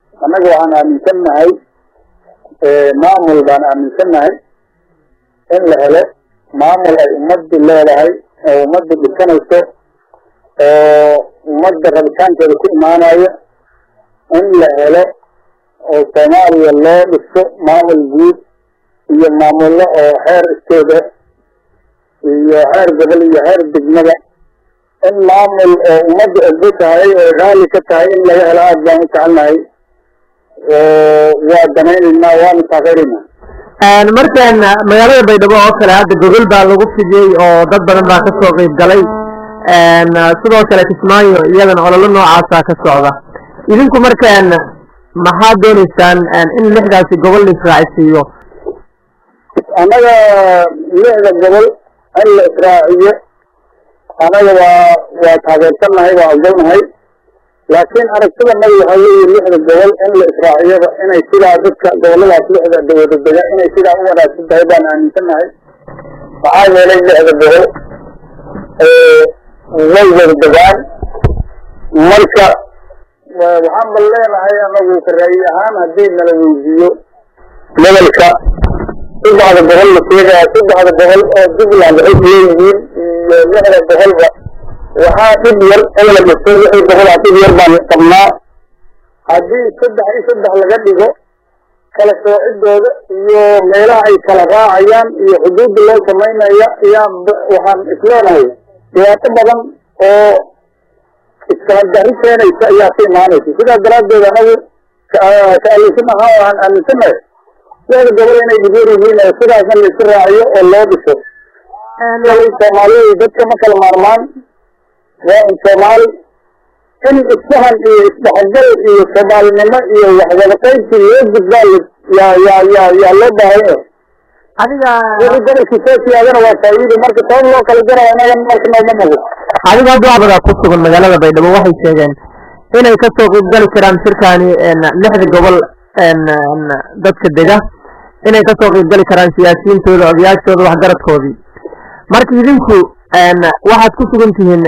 annaga waxaan aaminsannahay maamul baan aaminsannahay in la helo maamul ay ummaddu leedahay oo ummaddu dhisanayso oo ummadda rabitaankeeda ku imaanayo in la helo oo soomaaliya loo dhiso maamul guud iyo maamullo oo xeer isteeda iyo xeer gobol iyo xeer degmada in maamul oo ummadda ogdo tahay oo raalli ka tahay in laga helo aada baan u jecelnahay waa danaynaynaa waanu taageeraynaa markaan magaalada baydhabo oo kale hadda gogol baa lagu fidiyey oo dad badan baa ka soo qeyb galay sidoo kale kismaayo iyadana ololo noocaasa ka socda idinku markaan maxaad dooneysaan in lixdaasi gobol la israacisiiyo annaga lixda gobol in la israaciyo annaga waa waa taageersannahay waa ogolnahay laakiin aragtidanada waxaa weeye lixda gobol in la israaciyaba inay sidaa dadka goboladaas lixda dawada dega inay sidaa u wanaagsan tahay baan aaminsannahay maxaa yeelay lixda gobol way wada degaan marka waxaan bal leenahay anagu karaayi ahaan haddii nala weydiiyo gobolka saddexda gobol la sheegaya saddexda gobol oo jubbaland waxay leeyihiin iyo lixda gobolba waxaa dhib yar in la dhiso wixii gobol dhib yar baan qabnaa haddii saddex iyo saddex laga dhigo kala soocidooda iyo meelaha ay kala raacayaan iyo xuduudda loo samaynaya ayaa waxaan isleenahay dhibaato badan oo iskala dari keenaysa ayaa ka imaanaysa sidaas daraaddeed anagu ka-aalaysan ahaa waxaan aaminsanahay lixda gobol inay dhibyar yihiin oo sidaasna la isu raaciyo oo loo dhiso soomaaliya dadka ma kala maarmaan waa in soomaali in isfahan iyo isdhexgal iyo soomaalinimo iyo waxwada qaybsi loo gudbaa yaa yaa yaa yaa loo baahan yahay adiga wixii gobolkii soo siyaadana waa faa'iido marka sabab loo kala jaraya inaga marka nooma mugo adiga hadda waxbadaa ku sugan magaalada baydhabo waxay sheegeen inay ka soo qeyb gali karaan shirkaani lixda gobol dadka dega inay ka soo qeyb gali karaan siyaasiyiintooda odayaashooda waxgaradkoodii marka idinku waxaad ku sugan tihiin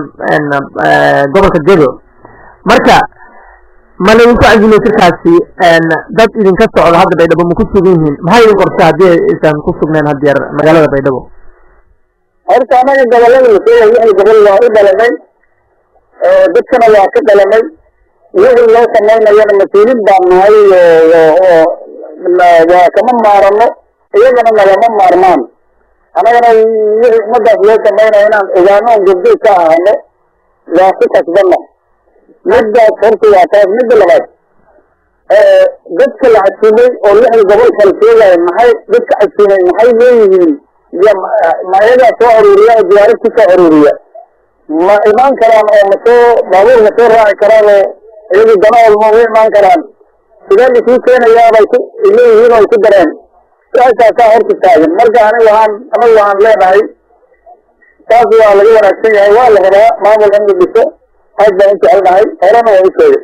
gobolka gedo marka ma laydinku cazimay shirkaasi dad idinka socda hadda baydhabo ma ku sugan yihiin maxay idin qorta haddii aysan ku sugneen haddeer magaalada baydhabo horta anaga gobolada la sheegay lixda gobol waa u dhalanay dadkana waa ka dhalanay wixii loo samaynayana mas-uulin baan nahay oo waa kama maarano iyagana nagama maarmaan annagana wixii ummadaas loo samaynaya inaan ogaano on gobjoog ka ahano waa ku kasbana middaas horta waa taas midda labaad dadka la casuumay oo lixda gobol kala sheegaya maxay dadka casuumay maxay leeyihiin iyo ma iyagaa soo aruuriya oo diyaarad ku soo aruuriya ma imaan karaan oo masoo baabuur ma soo raaci karaan oo iyagu danahood ma ugu imaan karaan sidee laisuu keenayaa bay ku leeyihiin oo ay ku dareen su-aashaasaa horta taagan marka ani waxaan anagu waxaan leenahay taas waa laga wanaagsan yahay waa la rabaa maamul in la dhiso aad baan u jecelnahay horena waa u sheegay